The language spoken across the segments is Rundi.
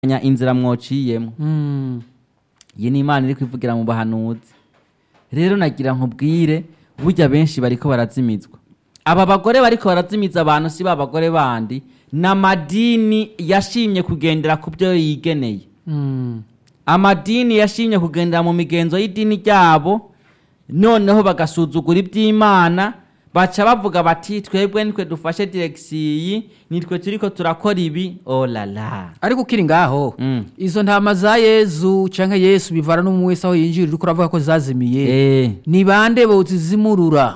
nya inzira mwociyemo Mm. iyi ni imana iri kwivugira mu bahanuzi rero nagira nkubwire burya benshi bariko barazimizwa aba bagore bariko barazimiza abantu si ba bagore bandi n'amadini yashimye kugendera ku byo yigeneye Mm. amadini yashimye kugendera mu migenzo y'idini ryabo noneho bagasuzugura iby'imana baca bavuga bati twebwe nitwe dufashe diregisiyi nitwe turiko turakora ibi olala ariko ukiri ngaho Mm. izo ntama za yezu canke yesu bivana n'umwe wese aho yinjira uriko uravuga ko zazimiye Eh, ni bande bozizimurura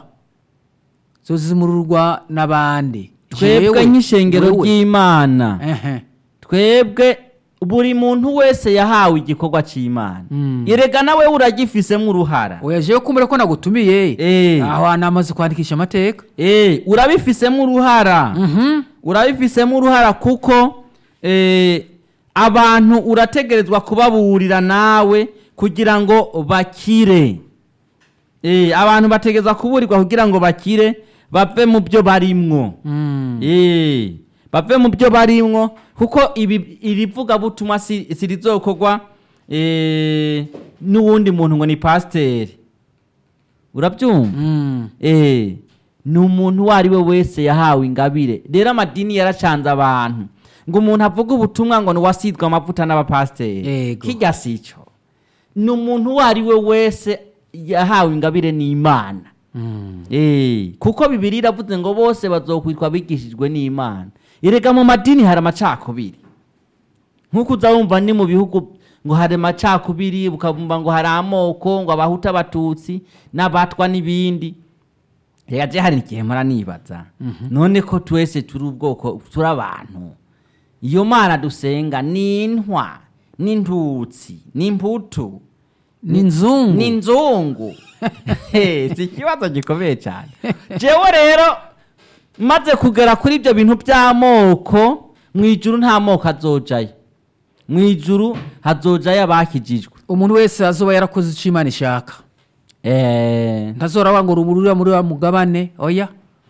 zozimururwa n'abande twebwe Jewe, nk'ishengero wewe. ry'imana Ehe. twebwe buri muntu wese yahawe igikorwa cy'imana Mm. erega nawe uragifisemo uruhara oya jewe kumbure ko nagutumiye Eh. aho hantu amaze kwandikisha amateka Eh, urabifisemo uruhara Mhm. urabifisemo uruhara kuko eh, abantu urategerezwa kubaburira nawe kugira ngo bakire Eh, abantu bategerezwa kuburirwa kugira ngo bakire bave mu byo barimwo Mm. Eh, bave mu byo barimwo kuko ibi irivuga butumwa si sirizokorwa eh, n'uwundi muntu ngo ni pasiteri urabyumva Mm. eh, ni umuntu uwo ari we wese yahawe ingabire rero amadini yaracanze abantu ngo umuntu avuge ubutumwa ngo niwasidwe amavuta n'abapasiteri Yego. kijya si cyo ni umuntu uwo ari we wese yahawe ingabire n'imana Mm. Eh, kuko bibiri iravuze ngo bose bazokwitwa bigishijwe n'imana erega mu madini hari amacakubiri nk'uko uza wumva ni mu bihugu ngo hari amacakubiri ukabumva ngo hari amoko ngo abahuta abatutsi n'abatwa n'ibindi reka je hari igihe mpora nibaza none ko twese turi ubwoko turi abantu iyo mana dusenga ni intwa n'intutsi n'imputu n'inzungu n'inzungu He, si ikibazo gikomeye cyane jewe rero maze kugera kuri ibyo bintu by'amoko mu ijuru nta moko azojayo mu ijuru hazojayo abakijijwe umuntu wese azoba yarakoze icyo imana ishaka Eh, ntazora ngo rumurira muri wa mugabane oya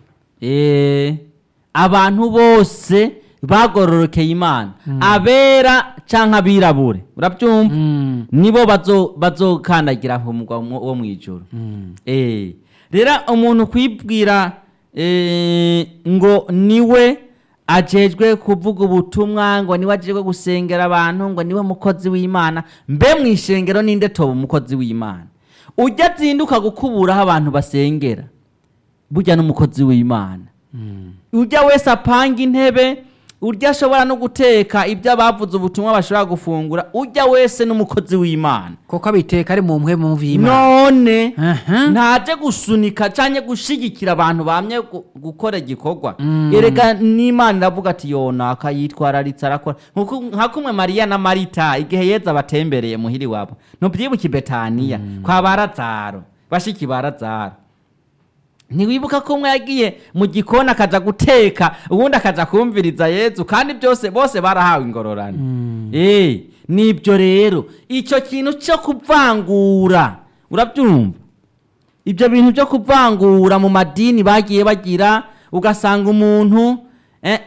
eh, abantu bose bagororokeye imana abera canke abirabure urabyumva Mm. nibo bazo- bazokandagira ku mugwa wo wo mu ijuru Mm. Eh, rero umuntu kwibwira eh, ngo niwe ajejwe kuvuga ubutumwa ngo niwe ajejwe gusengera abantu ngo niwe mukozi w'imana mbe mu ishengero ninde toba umukozi w'imana ujya azinduka gukuburaho abantu basengera burya n'umukozi w'imana ujya wese apanga intebe urya ashobora no guteka ibyo abavuze ubutumwa bashobora gufungura ujya wese n'umukozi w'imana koko abiteka ari mu mpwe mu y'imana none Aha. ntaje gusunika cyangwa gushigikira abantu bamye gu- gukora igikorwa Mm. erega n'imana iravuga ati yonaka yitwararitse arakora Nkuko- nka kumwe mariya na marita igihe yeza batembereye muhiri wabo ntubyibuke i betaniya kwa barazaro bashiki barazaro ntiwibuka ko umwe yagiye mu gikoni akaja guteka ubundi akaja kumviriza yezu kandi byose bose barahawe ingororano Eh, nibyo rero icyo kintu cyo kuvangura urabyumva ibyo bintu byo kuvangura mu madini bagiye bagira ugasanga umuntu eh,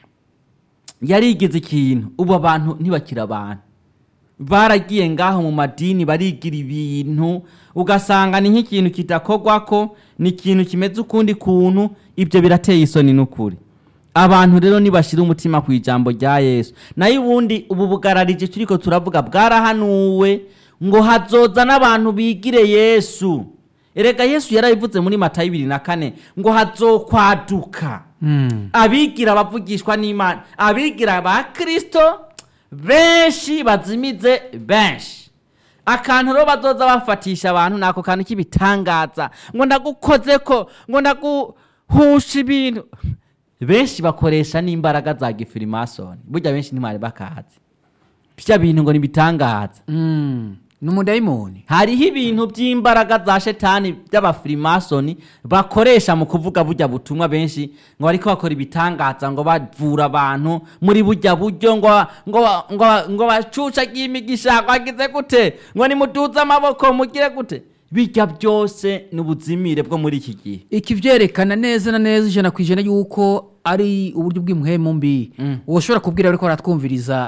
yarigize ikintu ubu abantu ntibakira abantu baragiye ngaho mu madini barigira ibintu ugasanga ni nk'ikintu kidakorwako ni ikintu kimeze ukundi kuntu ibyo birateye isoni n'ukuri abantu rero nibashyira umutima ku ijambo rya yesu nayo ubundi ubu bugararije turiko turavuga bwarahanuwe ngo hazoza n'abantu bigire yesu erega yesu yarabivuze muri matayo ibiri na kane ngo hazokwaduka Mm. abigira bavugishwa n'imana abigira ba kristo benshi bazimize benshi akantu rero bazoza bafatisha abantu nako kantu k'ibitangaza ngo ndagukoze ko ngo ndaguhusha ibintu benshi bakoresha n'imbaraga za gifirimasoni burya benshi ntimwari bakazi bya bintu ngo nibitangaza Mm. ni umudayimoni hariho ibintu by'imbaraga za shetani by'abafirimasoni bakoresha mu kuvuga burya butumwa benshi ngo bariko bakora ibitangaza ngo bavura abantu muri burya buryo ngo ngo ngo ngo bacucagiye imigisha ngo bagize gute ngo nimuduze amaboko mugire gute bijya byose ni ubuzimire bwo muri iki gihe iki byerekana neza na neza ijana ku ijana yuko ari uburyo bw'impuhemu mbi Mm. uwo ushobora kubwira ariko aratwumviriza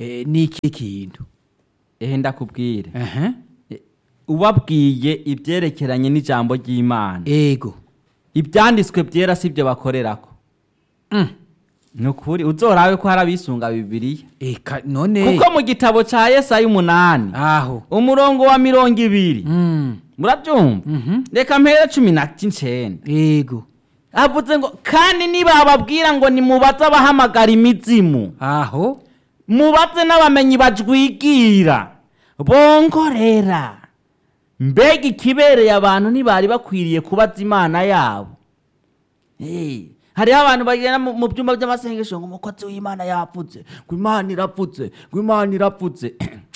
Eh, ni iki kintu ehe ndakubwire Aha. ubabwiye ibyerekeranye n'ijambo ry'imana ego ibyanditswe byera si byo bakorerako Mm. ni ukuri uzorabe ko hari abisunga bibiliya eka none kuko mu gitabo cya yesaya umunani aho umurongo wa mirongo ibiri Mm. murabyumva Mhm. reka mpere cumi na cyenda ego avuze ngo kandi nibababwira ngo nimubaze abahamagara imizimu aho mubaze n'abamenyi bajwigira bongorera mbega ikibereye abantu ntibari bakwiriye kubaza imana yabo Eh, hariho abantu bagenda mu mu byumba by'amasengesho ngo umukozi w'imana yapfutse ngo imana irapfutse ngo imana irapfutse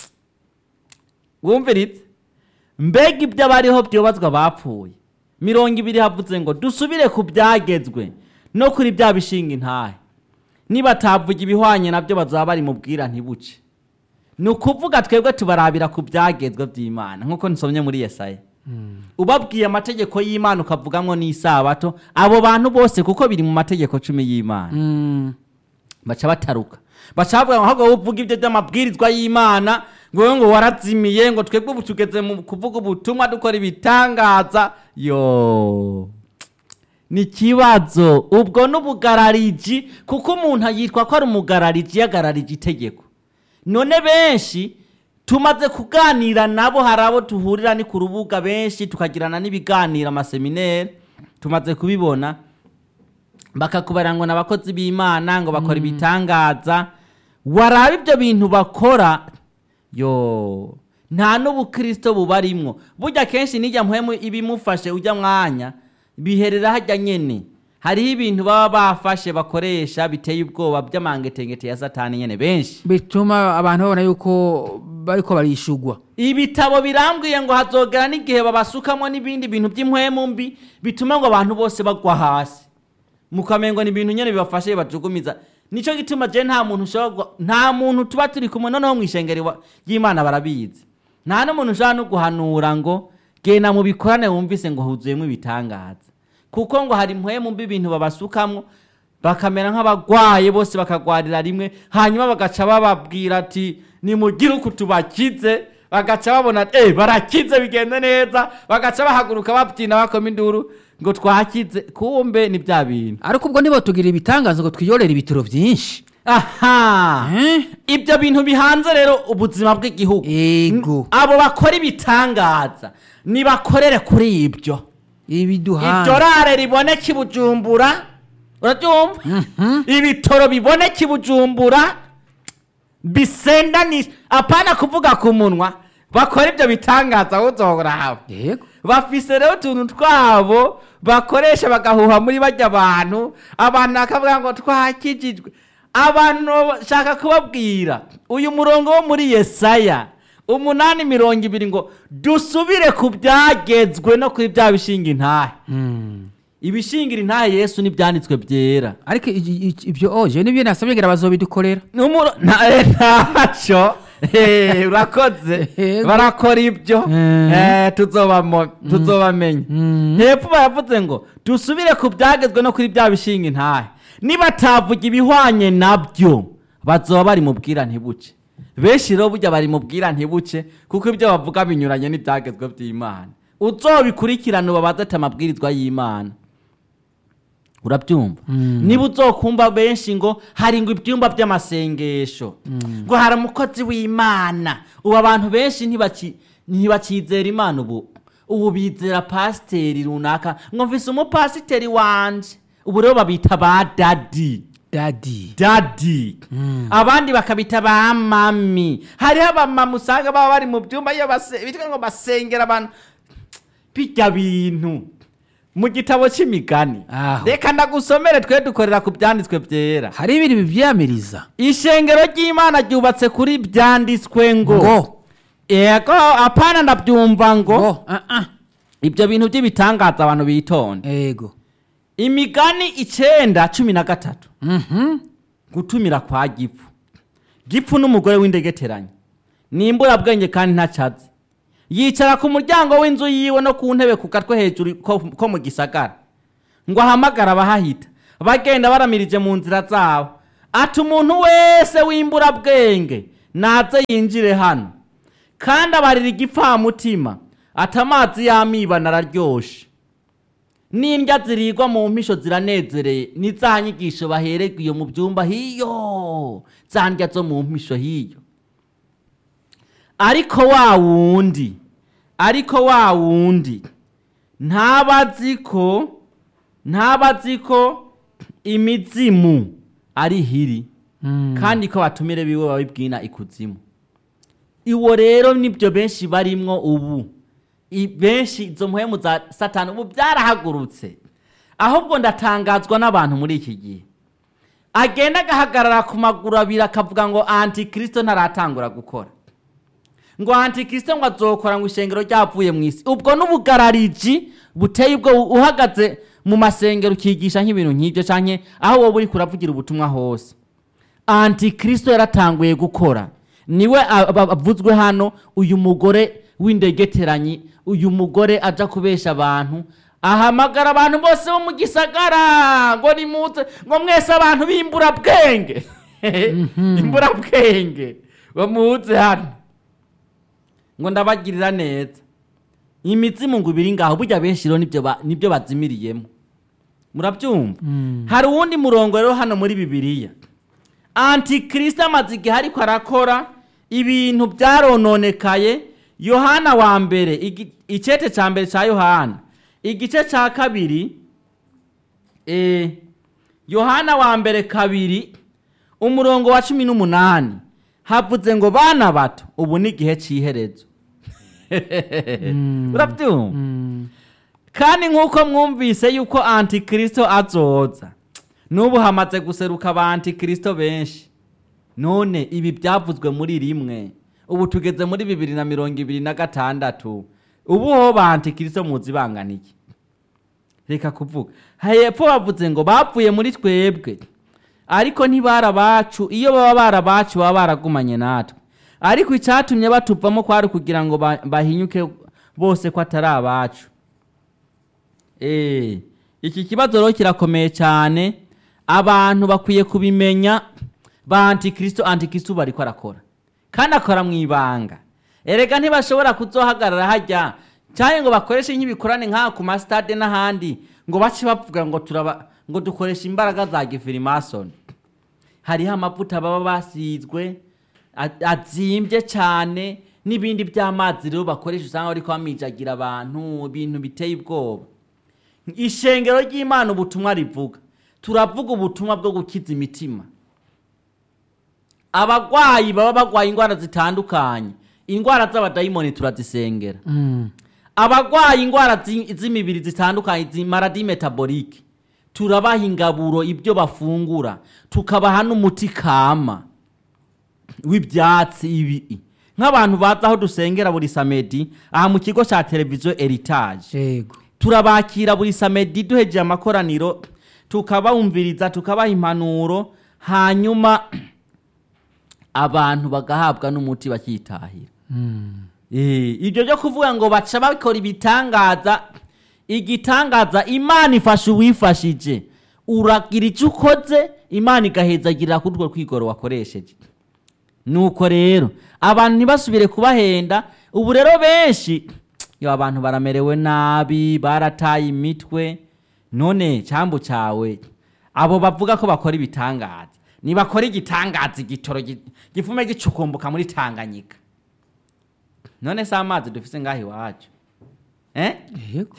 wumviritse mbega ibyo abariho byubazwa bapfuye mirongo ibiri havutse ngo dusubire ku byagezwe no kuri bya bishinga intahe nibatavuga ibihwanye nabyo bazaba bari mu bwira ntibuce ni ukuvuga twebwe tubarabira ku byagezwe by'imana nk'uko nsomye muri yesaya ubabwiye amategeko y'imana ukavugamo n'isabato abo bantu bose kuko biri mu mategeko cumi y'imana Mm. baca bataruka baca bavuga ngo ahubwo uvuga ibyo by'amabwirizwa y'imana ngo wowe ngo warazimiye ngo twebwe ubu tugeze mu kuvuga ubutumwa dukora ibitangaza yo ni ikibazo ubwo n'ubugarariji kuko umuntu yitwa ko ari umugarariji yagararije itegeko none benshi tumaze kuganira nabo hari abo tuhurira ni ku rubuga benshi tukagirana n'ibiganiro amaseminere tumaze kubibona bakakubara ngo ni abakozi b'imana ngo bakora ibitangaza waraba ibyo bintu bakora yo nta n'ubukristo bubarimwo burya kenshi nijya mpwemu ibimufashe ujya mwanya biherera hajya nyene hariho ibintu baba bafashe bakoresha biteye ubwoba by'amangetengete ya satani nyene benshi bituma abantu babona yuko bariko barishugwa ibitabo birambwiye ngo hazogera n'igihe babasukamo n'ibindi bintu by'impwemu mbi bituma ngo abantu bose bagwa hasi mukamengo ni ibintu nyene bibafashe bajugumiza nico gituma je nta muntu ushobora gua- nta muntu tuba turi kumwe noneho mw'ishengero wa- ry'imana barabizi nta n'umuntu ushobora no guhanura ngo genda mu bikorane wumvise ngo huzuyemo ibitangaza kuko ngo hari impwemu mbi ibintu babasukamwo bakamera nk'abagwaye bose bakagwarira rimwe hanyuma bagaca bababwira ati nimugire uku tubakize bagaca babona eh barakize bigenda neza bagaca bahaguruka babyina bakoma induru ngo twakize kumbe ni bya bintu ariko ubwo nibo tugira ibitangaza ngo twiyorere ibitaro byinshi aha Eh? ibyo bintu bihanze rero ubuzima bw'igihugu Ego. abo bakora ibitangaza nibakorere kuri ibyo ibiduhana idorare riboneka i bujumbura urabyumva ibitoro biboneka i bujumbura bisendanisha apana kuvuga ku munwa bakora ibyo bitangaza uzohoraba yego bafise rero utuntu twabo bakoresha bagahuha muri bajya abantu abantu bakavuga ngo twakijijwe abantu bashaka kubabwira uyu murongo wo muri yesaya umunani mirongo ibiri ngo dusubire ku byagezwe no kuri bya bishinga intahe Mm. ibishingira intahe yesu n'ibyanditswe byera ariko i- i- ibyo oje nibyo nasabye ngira bazobidukorera Numuro- na- eh, ntacyo Eh, urakoze Yego. barakora ibyo Mm. Eh, tuzobamo- tuzobamenya Mm. hepfo baravuze ngo dusubire ku byagezwe no kuri bya bishinga intahe nibatavuga ibihwanye nabyo bazoba bari mu bwira ntibuce benshi rero burya bari mu bwira ntibuce kuko ibyo bavuga binyuranye n'ibyagezwe by'imana uzobikurikirana ubabaze ati amabwirizwa y'imana urabyumva niba uzokumva benshi ngo hari ngo ibyumba by'amasengesho ngo hari umukozi w'imana ubu abantu benshi ntibaki- ntibakizera imana ubu ubu bizera pasiteri runaka ngo mvise umupasiteri wanje ubu rero babita ba dadi dadi dadi abandi bakabita ba mami hariho abamama usanga baba bari mu byumba iyo base- bitwa ngo basengera abantu bijya bintu mu gitabo cy'imigani Aho. reka ndagusomere twe dukorera ku byanditswe byera hari ibintu bivyamiriza ishengero ry'imana ryubatse kuri byanditswe ngo ngo ego apana ndabyumva ngo ngo ah, ah. ibyo bintu by'ibitangaza abantu bitonde ego imigani icenda cumi na gatatu Mhm. gutumira kwa gipfu gipfu n'umugore w'indegeteranye nimburabwenge kandi ntacazi yicara ku muryango w'inzu yiwe no ku ntebe ku gatwe hejuru ko, ko mu gisagara ngo ahamagara abahahita bagenda baramirije mu nzira zabo ati umuntu wese w'imburabwenge naze yinjire hano kandi abarira igipfamutima ati amazi y'amiba nararyoshe n'indya zirigwa mu mpisho ziranezereye ni za nyigisho bahererwa iyo mu byumba hiyo za ndya zo mu mpisho hiyo ariko wa wundi ariko wa wundi ntabazi ko ntabazi ko imizimu ari hiri kandi ko batumire biwe babibwina ikuzimu iwo rero nibyo benshi barimwo ubu I- benshi izo mpwemu za satani ubu byarahagurutse ahubwo ndatangazwa n'abantu muri iki gihe agenda agahagarara ku maguru abiri akavuga ngo antikristo ntaratangura gukora ngo antikristo ngo azokora ngo ishengero ryavuye mu isi ubwo n'ubugarariji buteye ubwo uhagaze mu masengero ukigisha nk'ibintu nk'ibyo canke aho wowe uri kuravugira ubutumwa hose antikristo yaratanguye gukora niwe a- a- avuzwe hano uyu mugore w'indegeteranyi uyu mugore aja kubesha abantu ahamagara abantu bose bo mu gisagara ngo nimuze ngo mwese abantu b'imburabwenge imburabwenge bamuze hano ngo ndabagirira neza imizimu ngo ibiri ngaho burya benshi rero nibyo ba- nibyo bazimiriyemo murabyumva hari uwundi murongo rero hano muri bibiliya antikristo amaze igihe ariko arakora ibintu byarononekaye yohana wa mbere igi- icete cya mbere cya yohana igice cya kabiri eh, yohana wa mbere kabiri umurongo wa cumi n'umunani havuze ngo bana bato ubu ni igihe cy'iherezo urabyumva kandi nk'uko mwumvise yuko antikristo azoza n'ubu hamaze guseruka aba antikristo benshi none ibi byavuzwe muri rimwe ubu tugeze muri bibiri na mirongo ibiri na gatandatu ubu ho ba antikristo muzi bangana iki reka kuvuga hepfo bavuze ngo bapfuye muri twebwe ariko ntibari abacu iyo baba bari abacu baba baragumanye natwe ariko icyatumye batuvamo kwari kugira ngo ba- bahinyuke bose ko atari abacu Eh, iki kibazo rero kirakomeye cyane abantu bakwiye kubimenya ba antikristo antikristo bariko arakora kandi akora mu ibanga erega ntibashobora kuzohagarara hajya cyangwa ngo bakoreshe nk'ibikorane nk'aha ku masitade n'ahandi ngo bace bavuga ngo turaba ngo dukoresha imbaraga za gifirimasoni hariho amavuta baba basizwe a- azimbye cyane n'ibindi by'amazi rero bakoresha usanga bariko bamijagira abantu ibintu biteye ubwoba ishengero ry'imana ubutumwa rivuga turavuga ubutumwa bwo gukiza imitima abagwayi baba bagwaye indwara zitandukanye indwara z'abadayimoni turazisengera abagwaye indwara zi- z'imibiri zitandukanye zimaradi metabolike turabaha ingaburo ibyo bafungura tukabaha n'umuti kama w'ibyatsi ibi nk'abantu baza aho dusengera buri samedi aha mu kigo cya televiziyo eritage yego turabakira buri samedi duhejeje amakoraniro tukabumviriza tukabaha impanuro hanyuma abantu bagahabwa n'umuti bakitahira Eh, ibyo byo kuvuga ngo baca bakora ibitangaza igitangaza imana ifasha uwifashije uragira icyo ukoze imana igahezagirira kuri urwo kwigoro wakoresheje nuko rero abantu ntibasubire kubahenda ubu rero benshi yo abantu baramerewe nabi barataye imitwe none cyambu cyawe abo bavuga ko bakora ibitangaza nibakora igitangaza igitoro gi- gifume gicukumbuka muri tanganyika none se amazi dufise ngaho iwacu eh? yego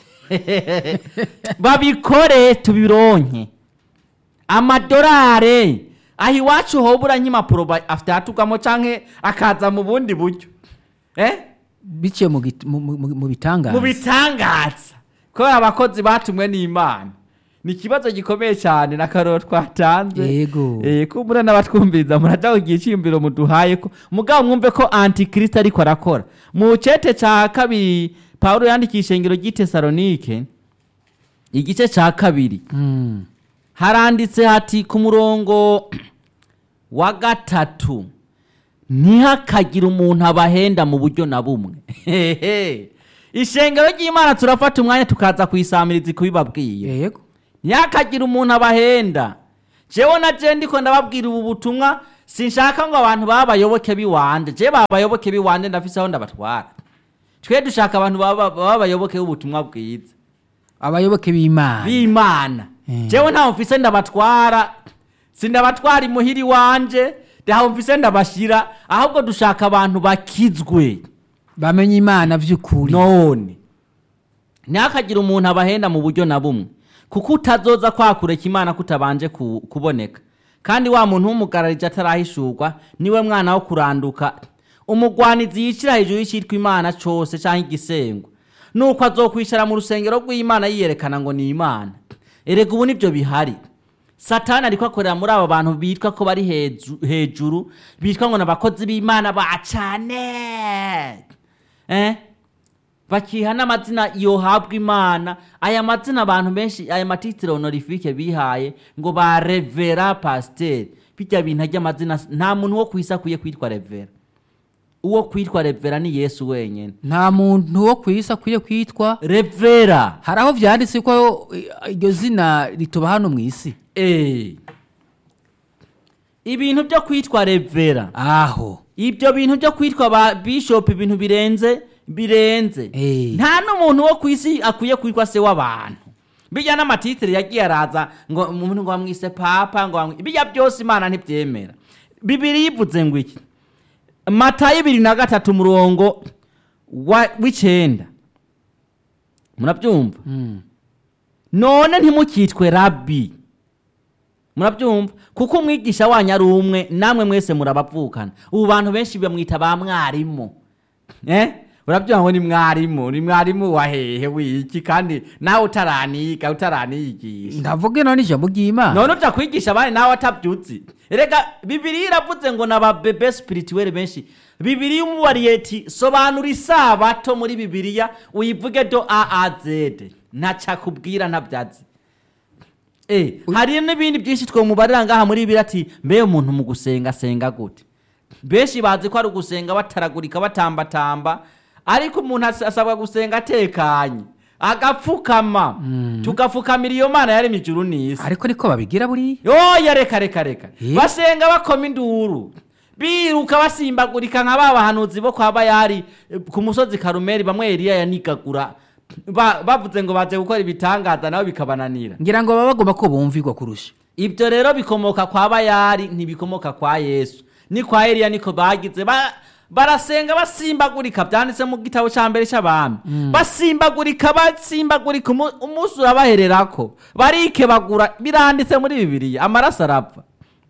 babikore tubironke amadorare aho iwacu hobura nk'impapuro ba- afite ahatugamo canke akaza mu bundi buryo eh? biciye mu git- mu- mu- mu bitangaza mu bitangaza kubera abakozi batumwe n'imana ni ikibazo gikomeye cyane n'akaroro twatanze Yego. eh, kumbura n'abatwumviriza muraja kugira icyiyumviro muduhaye ko mugabo mwumve ko antikristo ariko arakora mu cete ca kabiri pawulo yandikiye ishengero ry'itesalonike igice ca kabiri Mm. haranditse hati ku murongo wa gatatu ntihakagire umuntu abahenda mu buryo na bumwe Hehe. ishengero ry'imana turafata umwanya tukaza kuyisamiriza kubibabwiye yego ntihakagire umuntu abahenda jewe na je ndiko ndababwira ubu butumwa sinshaka ngo abantu baba abayoboke b'iwanje je baba abayoboke b'iwanje ndafise aho ndabatwara twe dushaka abantu baba baba abayoboke b'ubutumwa bwiza abayoboke b'imana b'imana Mm. jewe ntaho mfise ndabatwara sindabatwara imuhiri wanje ntaho mfise ndabashira ahubwo dushaka abantu bakizwe bamenye imana vy'ukuri none ntihakagire umuntu abahenda mu buryo na bumwe kuko utazoza kwakureka imana kutabanje ku- kuboneka kandi wa muntu w'umugararije atarahishurwa niwe mwana wo kuranduka umugwanizi yicira hejuru y'icyitwa imana cose canke igisengwa nuko azokwicara mu rusengero rw'imana yiyerekana ngo ni imana erega ubu nibyo bihari satani ariko akorera muri abo bantu bitwa ko bari heju- hejuru bitwa ngo ni abakozi b'imana ba cane eh? bakiha n'amazina yohabwa imana aya mazina abantu benshi aya matitire honorifique bihaye ngo ba revera pasiteri bijya bintu ry'amazina nta muntu wo ku isi akwiye kwitwa revera uwo kwitwa revera ni yesu wenyine nta muntu wo ku isi akwiye kwitwa revera hari aho vyanditse ko eh, iryo zina rituba hano mu isi Eh. ibintu byo kwitwa revera aho ibyo bintu byo kwitwa ba bishop ibintu birenze birenze Eh. nta n'umuntu wo ku isi akwiye kwitwa se w'abantu bijya n'amatitire yagiye araza ngo umuntu ngo bamwise papa ngo bamwi- bijya byose imana ntibyemera bibiri yivuze ngo iki matayo ibiri na gatatu umurongo wa- w'icenda murabyumva Mm. none ntimukitwe rabi murabyumva kuko umwigisha wanyu ari umwe namwe mwese murabavukana ubu bantu benshi bamwita ba mwarimu eh? urabyumva ngo ni mwarimu ni mwarimu wa hehe wiki kandi nawe utaraniga utaraniyigisha ndavuge none ijambo ry'imana none uja kwigisha abandi nawe atabyutse rega bibiriya iravuze ngo naba bebe spirituel benshi bibiriya umubariye ati sobanura isabato muri bibiriya uyivuge do a a z ntacakubwira ntabyazi Eh, hari n'ibindi byinshi twomubarira ngaha muri bibiri ati mbe umuntu mu gusenga asenga gute benshi bazi ko ari ugusenga bataragurika batambatamba ariko umuntu as- asabwa gusenga atekanye agapfukama tugapfukamira iyo mana yaremye ijuru n'isi ariko niko babigira buriya yoya reka reka reka Eh? basenga bakoma induru biruka basimbagurika nka ba bahanuzi bo kwa bayari eh, ku musozi karumeri bamwe eliya yanigagura Ba- bavuze ngo baze gukora ibitangaza nabo bikabananira ngira ngo baba bagomba ko bumvirwa kurusha ibyo rero bikomoka kwa bayari ntibikomoka kwa yesu ni kwa eliya niko bagize ba, barasenga basimbagurika byanditse mu gitabo cya mbere cy'abami basimbagurika basimbagurika umu- umunsi urabahererako barikebagura biranditse muri bibiliya amaraso arapfa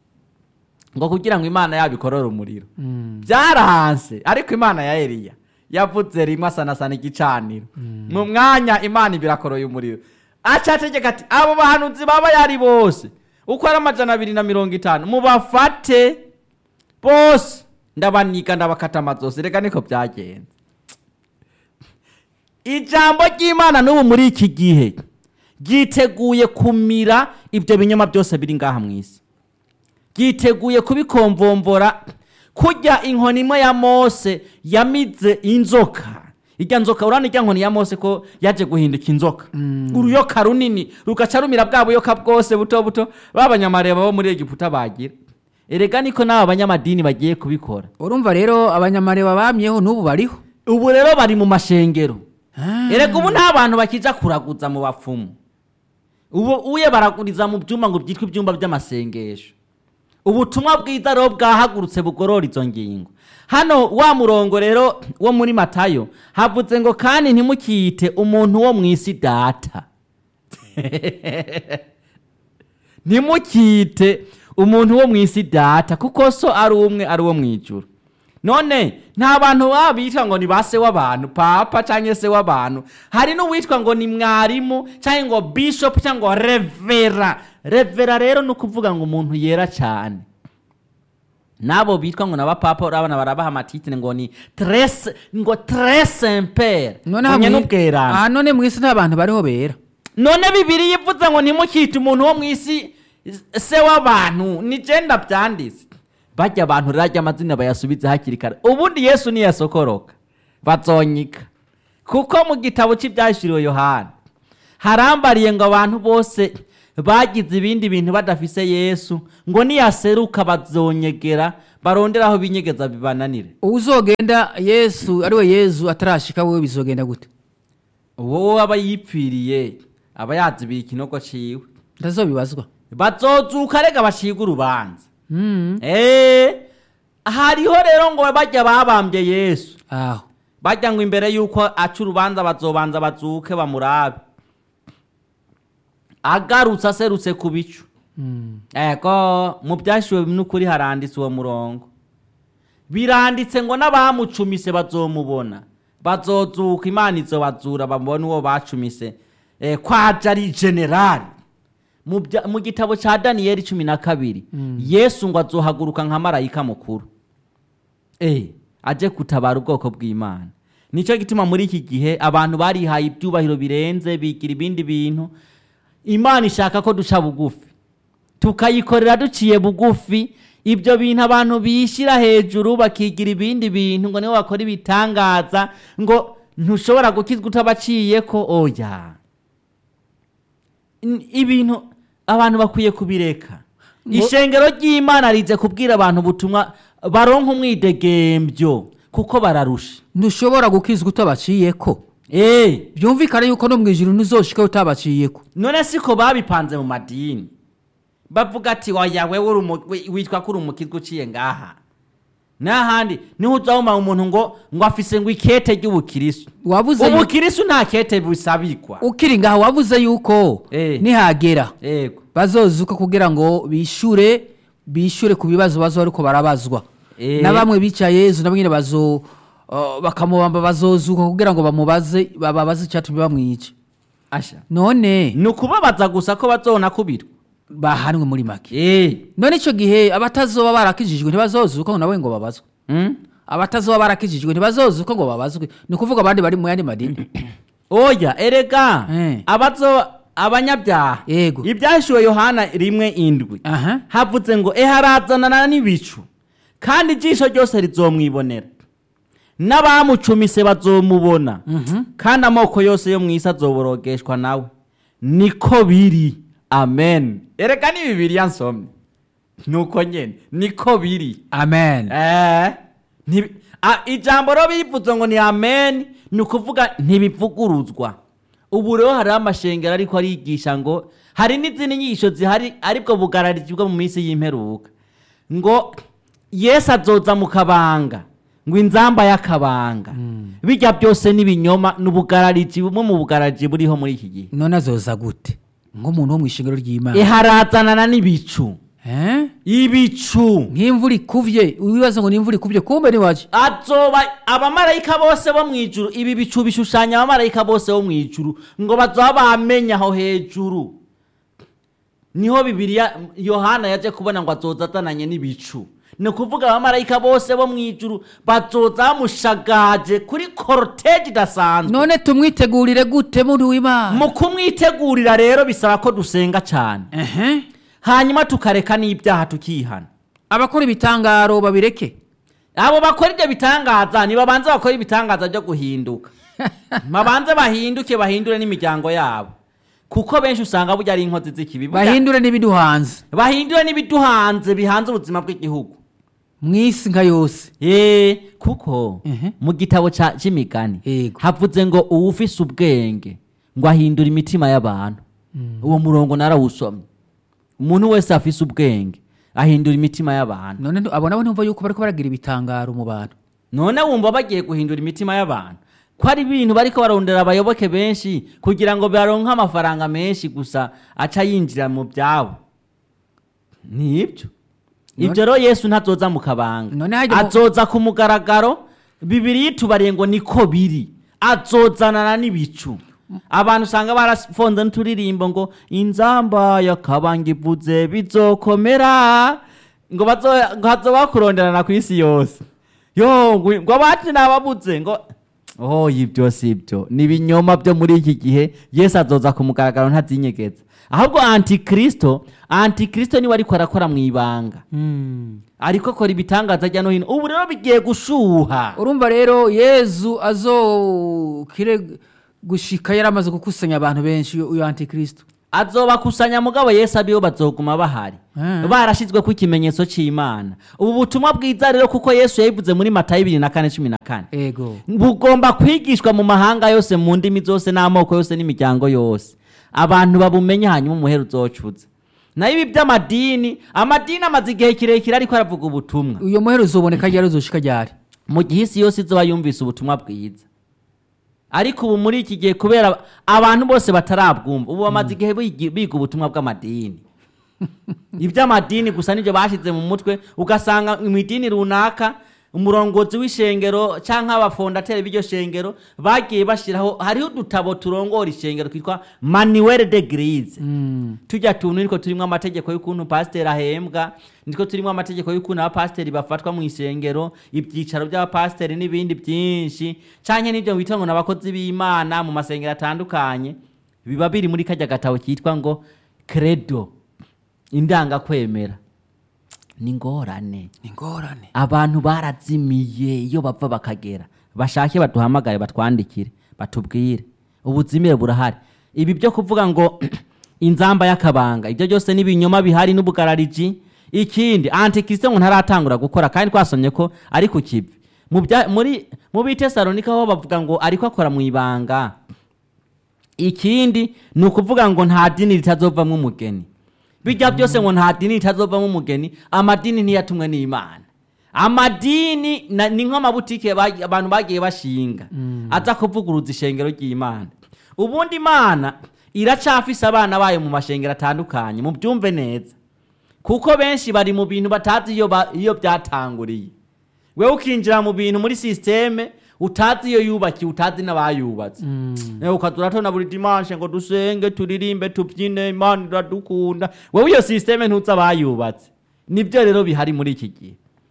ngo kugira ngo imana yabo ikorore umuriro byarahanse ariko imana ya eliya yavuze rimwe asanasana igicaniro mu mwanya imana ibirakoroye umuriro acategeka ati abo bahanuzi baba yari bose uko ari amajana abiri na mirongo itanu mubafate bose ndabaniga ndabakata amazosi reka niko byagenze ijambo ry'imana n'ubu muri iki gihe ryiteguye kumira ibyo binyoma byose biri ngaha mu isi ryiteguye kubikomvombora kurya inkoni imwe ya mose yamize inzoka irya nzoka urana irya nkoni ya mose ko yaje guhinduka inzoka uruyoka runini rugaca rumira bwa buyoka bwose buto buto b'abanyamareba bo muri egiputa bagira erega niko n'aba banyamadini bagiye kubikora urumva rero abanyamareba bamyeho n'ubu bariho ubu rero bari mu mashengero Ah. erega ubu nta bantu bakija kuraguza mu bapfumu ubu uye baraguriza mu byumba ngo byitwa ibyumba by'amasengesho ubutumwa bwiza rero bwahagurutse bugorora izo ngingo hano wa murongo rero wo muri matayo havuze ngo kandi ntimukiyite umuntu wo mu isi data ntimukite umuntu wo mu isi data kuko so ari umwe ari uwo mu ijuru none nta bantu baba bitwa ngo ni ba se w'abantu papa cyangwa se w'abantu hari n'uwitwa ngo ni mwarimu cyangwa ngo bishop cyangwa ngo revera revera rero ni ukuvuga ngo umuntu yera cyane n'abo bitwa ngo n'abapapa urabona barabaha amatitire ngo ni trese ngo trese impere none munye hamwe- n'ubwerane ah, none mu isi nta bantu bariho bera none bibiri yivuze ngo ntimukite umuntu wo mu isi se w'abantu ni genda byanditse bajya abantu rajya amazina bayasubize hakiri kare ubundi yesu niyasokoroka bazonyika kuko mu gitabo cy'ibyashyiriwe yohana harambariye ngo abantu bose bagize ibindi bintu badafise yesu ngo niyaseruka bazonyegera barondera aho binyegeza bibananire uzogenda yesu ariwe yezu atarashika wowe bizogenda gute wowe aba yipfiriye aba yazibira ikinogo ciwe ndazobibazwa bazozuka rega bashirwe urubanza Mm. Eh, hariho rero ngo bajya babambye yesu aho bajya ngo imbere y'uko aca urubanza bazobanza bazuke bamurabe agarutse aserutse ku bicu Mm. ego mu byashyuwe n'ukuri haranditse uwo murongo biranditse ngo n'abamucumise bazomubona bazozuka imana izobazura bamubone uwo bacumise eh, kwaje ari generali mu bya- mu gitabo cya daniyeli cumi na kabiri yesu ngo azohaguruka nka marayika mukuru eh, aje gutabara ubwoko bw'imana nicyo gituma muri iki gihe abantu barihaye ibyubahiro birenze bigira ibindi bintu imana ishaka ko duca bugufi tukayikorera duciye bugufi ibyo bintu abantu bishyira hejuru bakigira ibindi bintu ngo nibo bakora ibitangaza ngo ntushobora gukizwa utabaciye ko oya N- ibintu abantu bakwiye kubireka Ngo- ishengero ry'imana rize kubwira abantu ubutumwa baronka umwidegembyo kuko bararusha ntushobora gukizwa utabaciyeko Eh, byumvikane yuko no mu ijuru ntuzoshika utabaciyeko none siko babipanze mu madini bavuga ati waya wewe uri umu- wi- witwa ko uri umukizwa uciye ngaha n'ahandi niho uzabona umuntu ngo ngo afise ngo ikete ry'ubukirisu wabuze yu- ubukirisu nta kete busabikwa ukiri ngaho wabuze yuko Eh. nihagera yego bazozuka kugira ngo bishure bishure ku bibazo bazo ariko barabazwa Eh. na bamwe bicaye yezu nabo nyine bazo uh, bakamubamba bazozuka kugira ngo bamubaze bababaze icyatumye bamwica asha none ni ukubabaza gusa ko bazona kubirwa bahanwe muri make eh none icyo gihe abatazoba barakijijwe ntibazozuka ngo nawe ngo babazwe mm? abatazoba barakijijwe ntibazozuka ngo babazwe ni ukuvuga abandi bari mu yandi madini oya erega Eh. abazo abanyabyaha Yego. ibyashyuwe yohana rimwe indwi aha havuze ngo eharazanana n'ibicu kandi ijisho ryose rizomwibonera n'abamucumise bazomubona Mhm. kandi amoko yose yo mu isi azoborogeshwa nawe niko biri amen erega ni bibiriya nsomye nuko nyene niko biri amen Eh, ntibi- a- ijambo rero bivuze ngo ni amen ni ukuvuga ntibivuguruzwa ubu rero hariho amashengero ariko arigisha ngo hari n'izindi nyigisho zihari aribwo bugarariji bwo mu minsi y'imperuka ngo yesu azoza mu kabanga ngo inzamba y'akabanga bijya byose n'ibinyoma ni ubugarariji bumwe mu bugarariji buriho muri iki gihe none azoza gute nk'umuntu wo mu ishingiro ry'imana iharazanana n'ibicu Eh? ibicu nk'imvura ikuvye wibaza ngo ni imvura ikuvye kumbe ni waje azoba abamarayika bose bo mu ijuru ibi bicu bishushanya abamarayika bose bo mu ijuru ngo bazoba bamenya aho hejuru niho bibiliya yohana yaje kubona ngo azoza azananye n'ibicu ni ukuvuga abamarayika bose bo mu ijuru bazoza bamushagaje kuri koroteji idasanzwe none tumwitegurire gute muri w'imana mu kumwitegurira rero bisaba ko dusenga cyane ehe hanyuma tukareka n'ibyaha tukihana abakora ibitangaro babireke abo bakora ibyo bitangaza nibabanze bakora ibitangaza byo guhinduka babanze bahinduke bahindure n'imiryango yabo kuko benshi usanga burya ari inkozi z'ikibi Burya- bahindure n'ibiduhanze bahindure n'ibiduhanze bihanze ubuzima bw'igihugu mu isi nka yose Eh, kuko Mhm. mu gitabo ca- c'imigani Yego. havuze ngo uwufise ubwenge ngo ahindura imitima y'abantu uwo murongo narawusomye umuntu wese afise ubwenge ahindura imitima y'abantu none ntu- abo nabo ntumva yuko bariko baragira ibitangaro mu bantu none wumva bagiye guhindura imitima y'abantu ko ari ibintu bariko barondera abayoboke benshi kugira ngo baronke amafaranga menshi gusa aca yinjira mu byabo nibyo ibyo rero yesu ntazoza mu kabanga None hajya mu- azoza ku mugaragaro bibiri yitubariye ngo niko biri azozanana n'ibicu abantu usanga barafonze n'uturirimbo ngo inzamba yakabanga ivuze bizokomera ngo bazo- ngo hazoba bakuronderana ku isi yose yo ngo ngo abacu nababuze ngo oh ibyo si ibyo ni ibinyoma byo muri iki gihe yesu azoza ku mugaragaro ntazinyegeza ahubwo antikristo antikristo niwe ariko arakora mu ibanga ariko akora ibitangaza ajya no hino ubu rero bigiye gushuha urumva rero yezu azokire gushika yaramaze gukusanya abantu benshi uyu- uyu antikristo azobakusanya mugabo yesu abibo bazoguma bahari Mm. barashyizweko ikimenyetso cy'imana ubu butumwa bwiza rero kuko yesu yabivuze muri matayo bibiri na kane cumi na kane ego bugomba kwigishwa mu mahanga yose mu ndimi zose n'amoko yose n'imiryango yose abantu babumenye hanyuma umuhera uzocuza nayo ibi by'amadini amadini amaze igihe kirekire ariko aravuga ubutumwa uyo muhero uzoboneka ryari uzoshika ryari mu gihe isi yose izoba yumvise ubutumwa bwiza ariko ubu muri iki gihe kubera abantu bose batarabwumva ubu bamaze igihe bigi- biga ubutumwa bw'amadini iby'amadini gusa nibyo bashyize mu mutwe ugasanga mu idini runaka umurongozi w'ishengero cyangwa abafondateri b'iryo shengero bagiye bashyiraho hariho udutabo turongora ishengero twitwa manuel de grise Mm. tujya tuntu nitwo turimo amategeko y'ukuntu pasiteri ahembwa nitwo turimo amategeko y'ukuntu abapasiteri bafatwa mu isengero ibyicaro by'abapasiteri n'ibindi byinshi cyane n'ibyo bita ngo ni abakozi b'imana mu masengero atandukanye biba biri muri kajya gatabo kitwa ngo credo indangakwemera ni ngorane ingorane abantu barazimiye iyo bapfa bakagera bashake baduhamagare batwandikire batubwire ubuzimire burahari ibi byo kuvuga ngo inzamba y'akabanga ibyo byose n'ibinyoma bihari n'ubugarariji ikindi antikristo ngo ntaratangura gukora kandi twasomye ko ari ku kivi mu bya- muri mu bitesalonika ho bavuga ngo ariko akora mu ibanga ikindi ni ukuvuga ngo nta dini ritazovamo umugeni bijya byose ngo nta dini ritazovamo umugeni amadini ntiyatumwe n'imana amadini na- ni nk'amabutike bagi- abantu bagiye bashinga aza kuvuguruza ishengero ry'imana ubundi imana iracafise abana bayo mu mashengero atandukanye mubyumve neza kuko benshi bari mu bintu batazi iyo ba- iyo byatanguriye wewe ukinjira mu bintu muri sisiteme utazi iyo yubakiye utazi n'abayubatse Eh, ukazura tona buri dimanche ngo dusenge turirimbe tubyine imana iradukunda wowe iyo sisiteme ntuzi abayubatse nibyo rero bihari muri iki gihe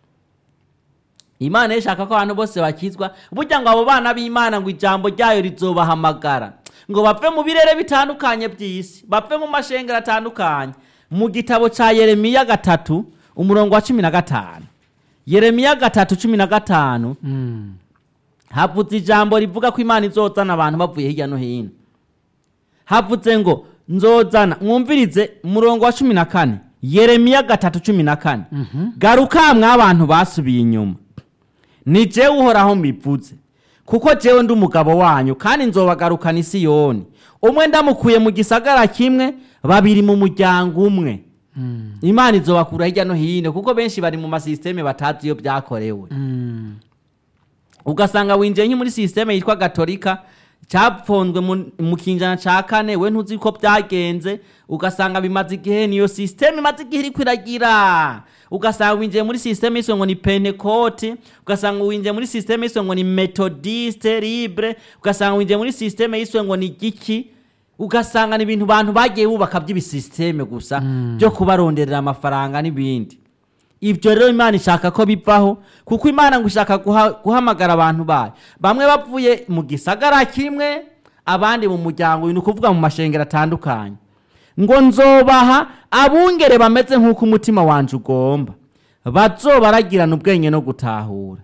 imana ishaka ko abantu bose bakizwa burya ngo abo bana b'imana ngo ijambo ryayo rizobahamagara ngo bapfe mu birere bitandukanye by'isi bapfe mu mashengero atandukanye mu gitabo cya yeremiya gatatu umurongo wa cumi na gatanu yeremiya gatatu cumi na gatanu Mm. havutse ijambo rivuga ko imana izozana abantu bavuye hirya no hino havutse ngo nzozana mwumvirize umurongo wa cumi na kane yeremiya gatatu cumi na kane garuka mw'abantu basubiye inyuma ni jewe uhoraho mbivuze kuko jewe ndi umugabo wanyu kandi nzobagarukana isiyoni umwe ndamukuye mu gisagara kimwe babiri mu muryango umwe Mm. imana izobakura hirya no hino kuko benshi bari mu masisiteme batazi iyo byakorewe Mm. ugasanga winjiye nki muri sisiteme yitwa gatolika cyapfonzwe mu- mu kinjana cya kane we ntuzi ko byagenze ugasanga bimaze igihe niyo sisiteme imaze igihe iri kwiragira ugasanga winjiye muri sisiteme yiswe ngo ni pentecote ugasanga winjiye muri sisiteme yiswe ngo ni methodiste libre ugasanga winjiye muri sisiteme yiswe ngo ni giki ugasanga ni ibintu bantu bagiye bubaka by'ibisisiteme gusa byo kubaronderera amafaranga n'ibindi ibyo rero imana ishaka ko bivaho kuko imana ngo ishaka guha- guhamagara abantu bayo bamwe bavuye mu gisagara kimwe abandi mu muryango ni ukuvuga mu mashengero atandukanye ngo nzobaha abungere bameze nk'uko umutima wanjye ugomba bazobaragirana ubwenge no gutahura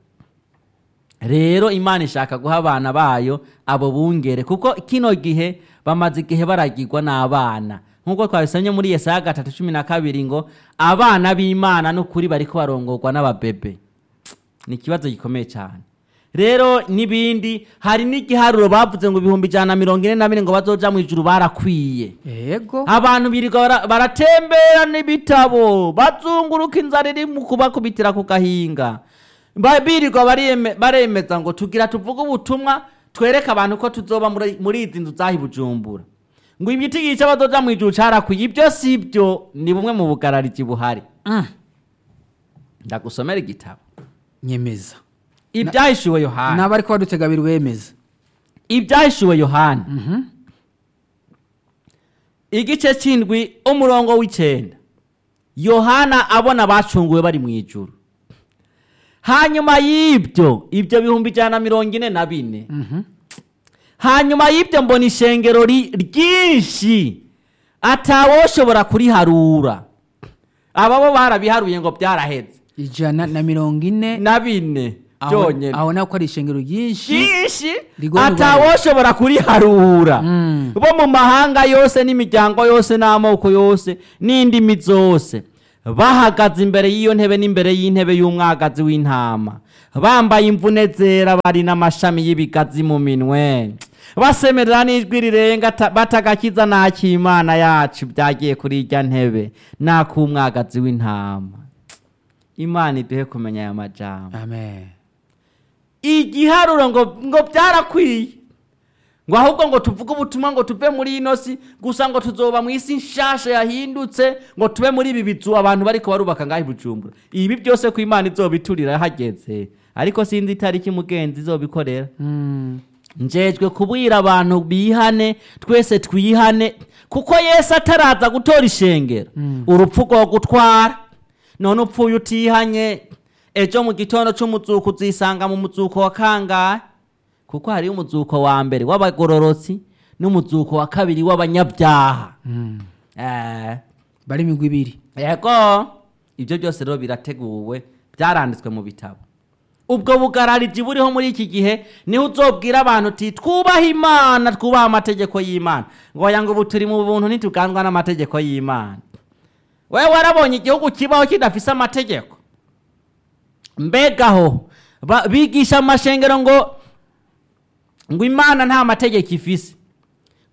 rero imana ishaka guha abana bayo abo bungere kuko kino gihe bamaze igihe baragirwa n'abana nk'uko twabisomye muri yesaya gatatu cumi na kabiri ngo abana b'imana n'ukuri bariko barongorwa n'ababebe ni ikibazo gikomeye cyane rero n'ibindi hari n'igiharuro bavuze ngo ibihumbi ijana na mirongo ine na bine ngo bazoja mu ijuru barakwiye yego abantu birirwa bara- baratembera n'ibitabo bazunguruka inzara iri mu kubakubitira ku gahinga Ba- birirwa bariyeme- baremeza ngo tugira tuvuge ubutumwa twereke abantu ko tuzoba muri muri izi nzu zahi bujumbura ngo imiti yica bazoja mu ijuru carakwiye ibyo si byo ni bumwe mu bugarariji buhari Mm. ndagusomera igitabo nyemeza ibyahishuwe yohana n'abari ko badutega biri wemeza ibyahishuwe yohana Mhm. igice cy'indwi umurongo w'icyenda yohana abona abacunguwe bari mu ijuru hanyuma y'ibyo ibyo bihumbi ijana na mirongo ine na bine Mhm. hanyuma y'ibyo mbona ishengero ri- ryinshi atawoshobora kuriharura aba bo barabiharuye ngo byaraheze ijana na mirongo ine na bine aho byonyine aho naho ko ari ishengero ryinshi ryinshi Rigomba atawoshobora kuriharura Mm. bo mu mahanga yose n'imiryango yose n'amoko yose n'indimi zose bahagaze imbere y'iyo ntebe n'imbere y'intebe y'umwagazi w'intama bambaye imvune zera bari n'amashami y'ibigazi mu minwe basemerera n'ijwi rirenga ata- batagakiza n'ak'imana yacu byagiye kuri irya ntebe n'ak'umwagazi w'intama imana iduhe kumenya aya majambo amen igiharuro ngo ngo byarakwiye ngo ahubwo ngo tuvuge ubutumwa ngo tuve muri ino si gusa ngo tuzoba mu isi nshasha yahindutse ngo tube muri ibi bizu abantu bariko barubaka ngaho i bujumbura ibi byose ko imana izobiturira hageze ariko sinzi itariki mugenzi izobikorera Mm. njejwe kubwira abantu bihane twese twihane kuko yesu ataraza gutora ishengero urupfu rwo gutwara none upfuye utihanye ejo mu gitondo c'umuzuko uzisanga mu muzuko wa kangahe kuko hariho umuzuko wa mbere w'abagororotsi n'umuzuko wa kabiri w'abanyabyaha Mm. Eh, bari imigwi ibiri yego ibyo byose rero birateguwe byaranditswe mu bitabo ubwo bugarariji buriho muri iki gihe niho uzobwira abantu uti twubahe imana twubahe amategeko y'imana ngo oya ngo ubu turi mu buntu ntituganzwa n'amategeko y'imana wewe warabonye igihugu kibaho kidafise amategeko mbegaho ba- bigisha amashengero ngo ngo imana nta mategeko ifise